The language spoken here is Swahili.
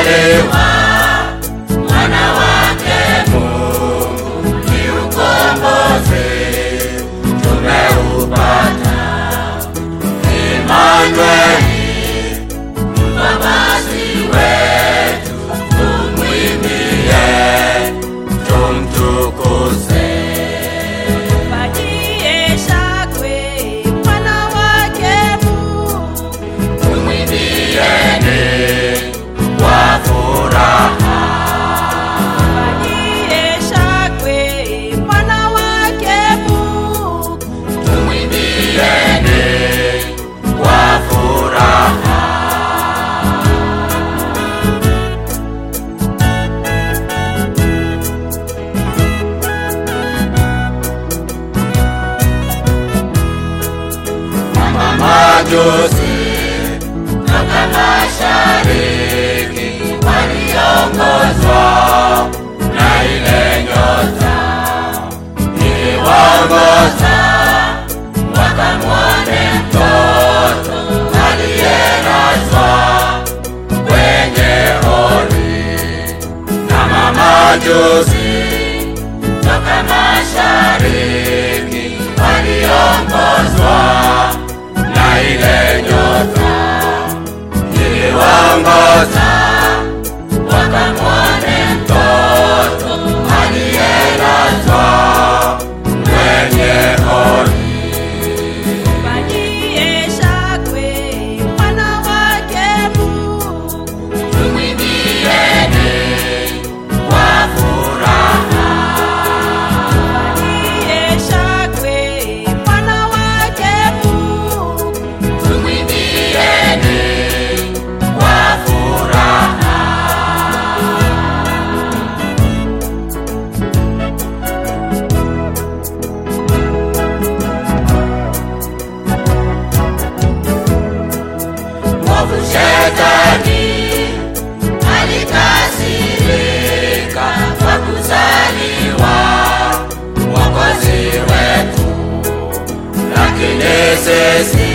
tumezaliwa mwana wake Mungu, ni ukombozi tumeupata. Imanueli, mkombozi wetu, tumwimbie, tumtukuze. Mpatie shangwe mwana wake Mungu, Tumwimbieni kwa furaha. mpatie shangwe mwana wake Mungu, Tumwimbieni kwa furaha. Mama majusi toka mashariki waliongozwa na ile nyota iliwaongoza wakamwone mtoto aliyelazwa kwenye hori na mamajusi toka mashariki waliongozwa na ile nyota iliwaongoza wakamwone mtoto aliyelazwa kwenye hori. mpatie shangwe mwana wake Mungu, Tumwimbieni kwa furaha. mpatie shangwe mwana wake Mungu, Tumwimbieni kwa furaha. Mwovu Shetani alikasirika kwa kuzaliwa Mwokozi wetu, lakini sisi